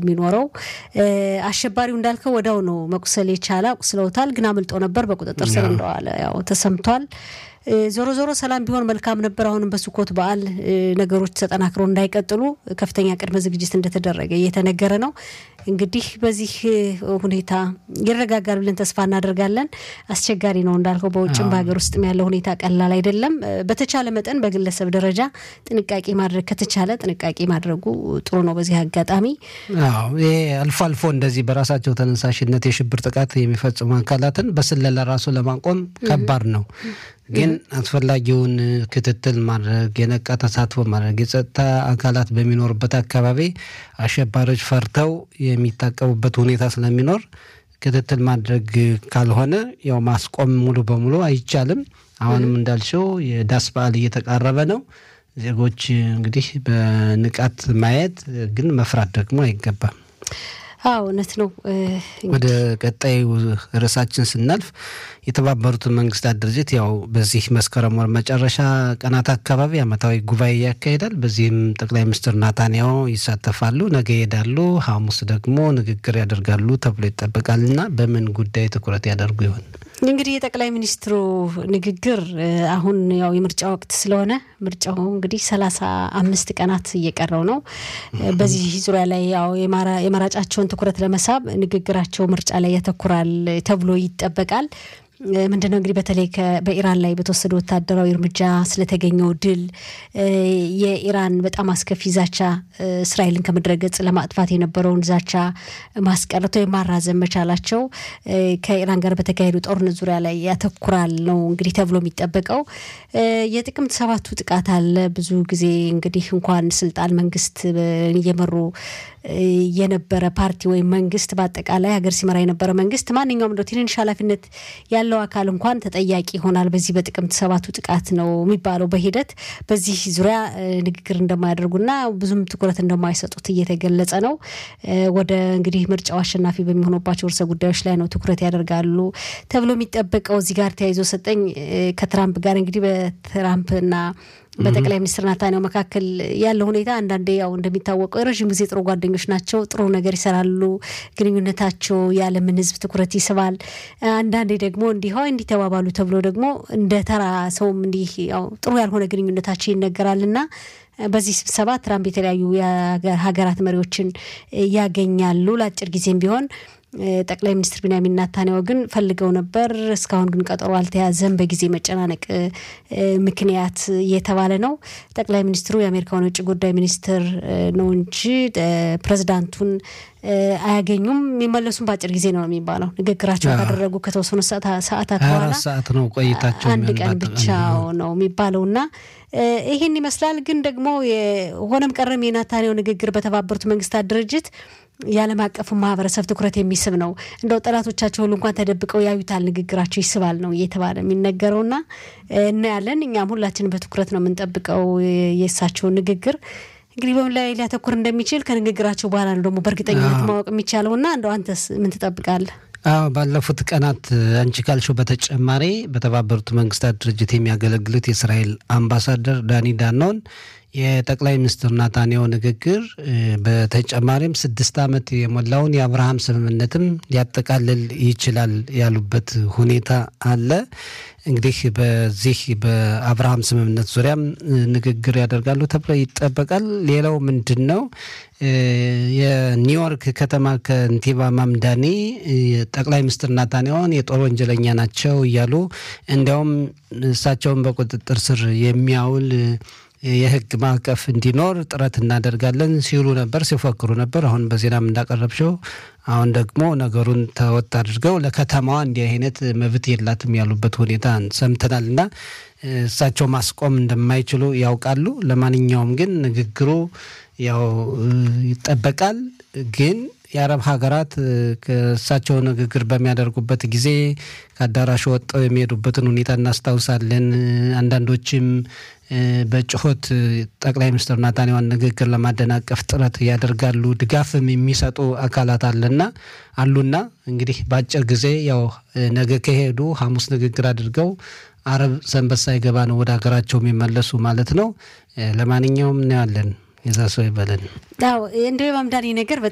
የሚኖረው። አሸባሪው እንዳልከው ወዲያው ነው መቁሰል የቻለ አቁስለውታል፣ ግን አምልጦ ነበር። በቁጥጥር ስር እንደዋለ ያው ተሰምቷል። ዞሮ ዞሮ ሰላም ቢሆን መልካም ነበር። አሁንም በሱኮት በዓል ነገሮች ተጠናክረው እንዳይቀጥሉ ከፍተኛ ቅድመ ዝግጅት እንደተደረገ እየተነገረ ነው። እንግዲህ በዚህ ሁኔታ ይረጋጋል ብለን ተስፋ እናደርጋለን። አስቸጋሪ ነው እንዳልከው፣ በውጭም በሀገር ውስጥም ያለው ሁኔታ ቀላል አይደለም። በተቻለ መጠን በግለሰብ ደረጃ ጥንቃቄ ማድረግ ከተቻለ ጥንቃቄ ማድረጉ ጥሩ ነው። በዚህ አጋጣሚ አዎ ይሄ አልፎ አልፎ እንደዚህ በራሳቸው ተነሳሽነት የሽብር ጥቃት የሚፈጽሙ አካላትን በስለላ ራሱ ለማቆም ከባድ ነው። ግን አስፈላጊውን ክትትል ማድረግ የነቃ ተሳትፎ ማድረግ የጸጥታ አካላት በሚኖርበት አካባቢ አሸባሪዎች ፈርተው የሚታቀቡበት ሁኔታ ስለሚኖር ክትትል ማድረግ ካልሆነ ያው ማስቆም ሙሉ በሙሉ አይቻልም። አሁንም እንዳልሽው የዳስ በዓል እየተቃረበ ነው። ዜጎች እንግዲህ በንቃት ማየት ግን መፍራት ደግሞ አይገባም። አዎ እውነት ነው። ወደ ቀጣዩ ርዕሳችን ስናልፍ የተባበሩት መንግስታት ድርጅት ያው በዚህ መስከረም ወር መጨረሻ ቀናት አካባቢ ዓመታዊ ጉባኤ ያካሂዳል። በዚህም ጠቅላይ ሚኒስትር ናታንያሁ ይሳተፋሉ። ነገ ይሄዳሉ፣ ሐሙስ ደግሞ ንግግር ያደርጋሉ ተብሎ ይጠበቃል እና በምን ጉዳይ ትኩረት ያደርጉ ይሆን? እንግዲህ የጠቅላይ ሚኒስትሩ ንግግር አሁን ያው የምርጫ ወቅት ስለሆነ ምርጫው እንግዲህ ሰላሳ አምስት ቀናት እየቀረው ነው። በዚህ ዙሪያ ላይ ያው የመራጫቸውን ትኩረት ለመሳብ ንግግራቸው ምርጫ ላይ ያተኩራል ተብሎ ይጠበቃል። ምንድነው እንግዲህ በተለይ በኢራን ላይ በተወሰደ ወታደራዊ እርምጃ ስለተገኘው ድል የኢራን በጣም አስከፊ ዛቻ እስራኤልን ከምድረ ገጽ ለማጥፋት የነበረውን ዛቻ ማስቀረት ወይም ማራዘም መቻላቸው ከኢራን ጋር በተካሄዱ ጦርነት ዙሪያ ላይ ያተኩራል ነው እንግዲህ ተብሎ የሚጠበቀው። የጥቅምት ሰባቱ ጥቃት አለ። ብዙ ጊዜ እንግዲህ እንኳን ስልጣን መንግስት እየመሩ የነበረ ፓርቲ ወይም መንግስት በአጠቃላይ ሀገር ሲመራ የነበረ መንግስት ማንኛውም እንደው ትንንሽ ኃላፊነት ያለው አካል እንኳን ተጠያቂ ይሆናል በዚህ በጥቅምት ሰባቱ ጥቃት ነው የሚባለው። በሂደት በዚህ ዙሪያ ንግግር እንደማያደርጉና ብዙም ትኩረት እንደማይሰጡት እየተገለጸ ነው። ወደ እንግዲህ ምርጫው አሸናፊ በሚሆኑባቸው ርዕሰ ጉዳዮች ላይ ነው ትኩረት ያደርጋሉ ተብሎ የሚጠበቀው። እዚህ ጋር ተያይዞ ሰጠኝ ከትራምፕ ጋር እንግዲህ በትራምፕና በጠቅላይ ሚኒስትር ናታንያሁ መካከል ያለው ሁኔታ አንዳንዴ ያው እንደሚታወቀው የረዥም ጊዜ ጥሩ ጓደኞች ናቸው። ጥሩ ነገር ይሰራሉ። ግንኙነታቸው የዓለምን ሕዝብ ትኩረት ይስባል። አንዳንዴ ደግሞ እንዲህ እንዲህ ተባባሉ ተብሎ ደግሞ እንደ ተራ ሰውም እንዲህ ያው ጥሩ ያልሆነ ግንኙነታቸው ይነገራል እና በዚህ ስብሰባ ትራምፕ የተለያዩ ሀገራት መሪዎችን ያገኛሉ ለአጭር ጊዜም ቢሆን ጠቅላይ ሚኒስትር ቢንያሚን ናታንያሁ ግን ፈልገው ነበር። እስካሁን ግን ቀጠሮ አልተያዘም በጊዜ መጨናነቅ ምክንያት እየተባለ ነው። ጠቅላይ ሚኒስትሩ የአሜሪካውን የውጭ ጉዳይ ሚኒስትር ነው እንጂ ፕሬዚዳንቱን አያገኙም። የሚመለሱም በአጭር ጊዜ ነው የሚባለው። ንግግራቸው ካደረጉ ከተወሰኑ ሰዓታት በኋላ ሰዓት ነው ቆይታቸው አንድ ቀን ብቻ ነው የሚባለው እና ይህን ይመስላል። ግን ደግሞ ሆነም ቀረም የናታንያሁ ንግግር በተባበሩት መንግስታት ድርጅት የዓለም አቀፉ ማህበረሰብ ትኩረት የሚስብ ነው። እንደው ጠላቶቻቸው ሁሉ እንኳን ተደብቀው ያዩታል፣ ንግግራቸው ይስባል ነው እየተባለ የሚነገረውና እናያለን። እኛም ሁላችን በትኩረት ነው የምንጠብቀው የእሳቸውን ንግግር እንግዲህ በምን ላይ ሊያተኩር እንደሚችል ከንግግራቸው በኋላ ነው ደግሞ በእርግጠኝነት ማወቅ የሚቻለውና እንደው አንተስ ምን ትጠብቃለህ? አዎ ባለፉት ቀናት አንቺ ካልሽው በተጨማሪ በተባበሩት መንግስታት ድርጅት የሚያገለግሉት የእስራኤል አምባሳደር ዳኒ ዳኖን የጠቅላይ ሚኒስትር ናታንያሁ ንግግር በተጨማሪም ስድስት ዓመት የሞላውን የአብርሃም ስምምነትም ሊያጠቃልል ይችላል ያሉበት ሁኔታ አለ። እንግዲህ በዚህ በአብርሃም ስምምነት ዙሪያም ንግግር ያደርጋሉ ተብሎ ይጠበቃል። ሌላው ምንድን ነው? የኒውዮርክ ከተማ ከንቲባ ማምዳኒ ጠቅላይ ሚኒስትር ናታንያሁን የጦር ወንጀለኛ ናቸው እያሉ እንዲያውም እሳቸውን በቁጥጥር ስር የሚያውል የሕግ ማዕቀፍ እንዲኖር ጥረት እናደርጋለን ሲሉ ነበር፣ ሲፎክሩ ነበር። አሁን በዜናም እንዳቀረብሽው አሁን ደግሞ ነገሩን ተወጥ አድርገው ለከተማዋ እንዲህ አይነት መብት የላትም ያሉበት ሁኔታ ሰምተናል እና እሳቸው ማስቆም እንደማይችሉ ያውቃሉ። ለማንኛውም ግን ንግግሩ ያው ይጠበቃል ግን የአረብ ሀገራት ከእሳቸው ንግግር በሚያደርጉበት ጊዜ ከአዳራሹ ወጥተው የሚሄዱበትን ሁኔታ እናስታውሳለን። አንዳንዶችም በጩኸት ጠቅላይ ሚኒስትር ናታንያሁን ንግግር ለማደናቀፍ ጥረት ያደርጋሉ። ድጋፍም የሚሰጡ አካላት አለና አሉና እንግዲህ በአጭር ጊዜ ያው ነገ ከሄዱ ሐሙስ ንግግር አድርገው አረብ ሰንበት ሳይገባ ነው ወደ ሀገራቸው የሚመለሱ ማለት ነው። ለማንኛውም እናያለን። የዛ ሰው ይበለን። አዎ እንደ ማምዳኒ ነገር